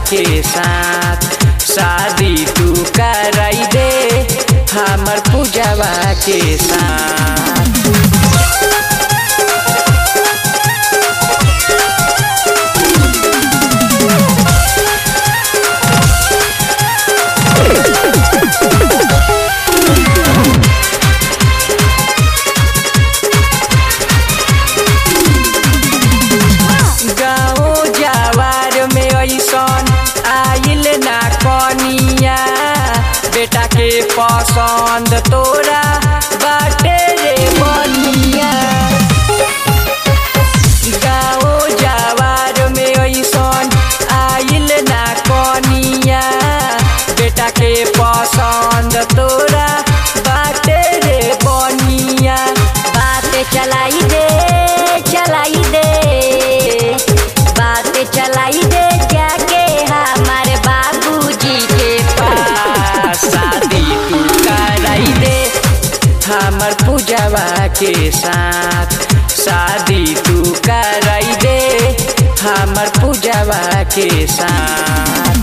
के साथ शादी तू कराई दे हमर पूजवा के साथ गाँव जवार में ऐसन आइल ना कनिया बेटा के पसंद तोरा बाटे रे बनिया गाँव जवार में ऐसन आइल ना कनिया बेटा के पसंद तोरा बाटे रे बनिया बात चलाई दे चलाई दे बात चलाई दे जाके हमारे बाबूजी के पास शादी तू कराई दे हमर पूजवा के साथ शादी तू कराई दे हमर पूजवा के साथ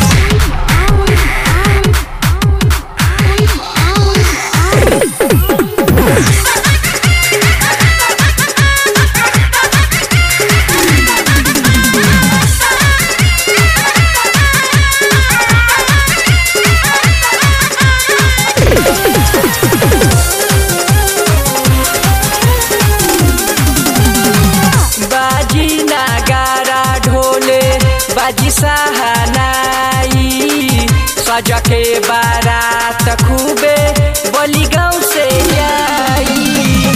बाजी नगारा ढोले बाजी सहानाई सज के बारात खूबे बली गाँव से जाई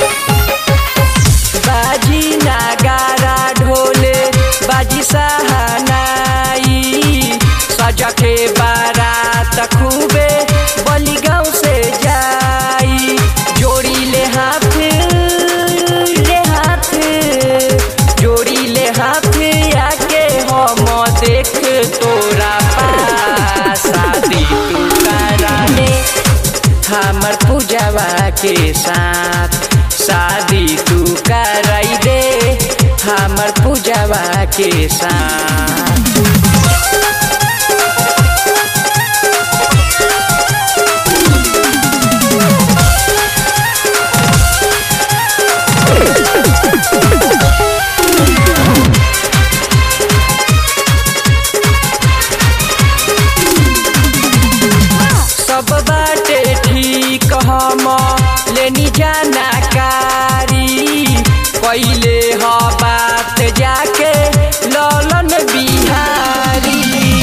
बाजी नगारा ढोले बाजी सहानाई सज के बारात खूबे बली गाँव से जाई जोड़ी ले हाथ ले हाथ जोड़ी ले हाथ आके हम देख तोरा पास शादी तू करा ले हमर पूजवा के साथ शादी तू कराई दे हमर पूजवा के साथ सब बाटे ठीक हम लेनी जानकारी पहिले ह बात जाके ललन बिहारी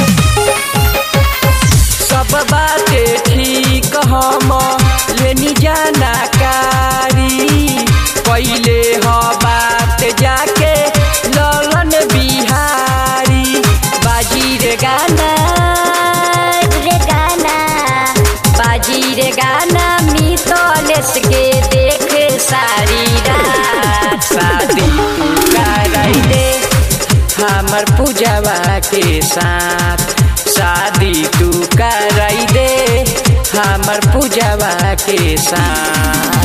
सब बाटे ठीक हम लेनी जानकारी पहिले ह बात जाके ललन बिहारी बाजी रे गाना रे गाना बाजी रे गाना मितलेस के देख सारी रात शादी तू कराई दे हमर पूजवा के साथ शादी तू कराई दे हमर पूजवा के साथ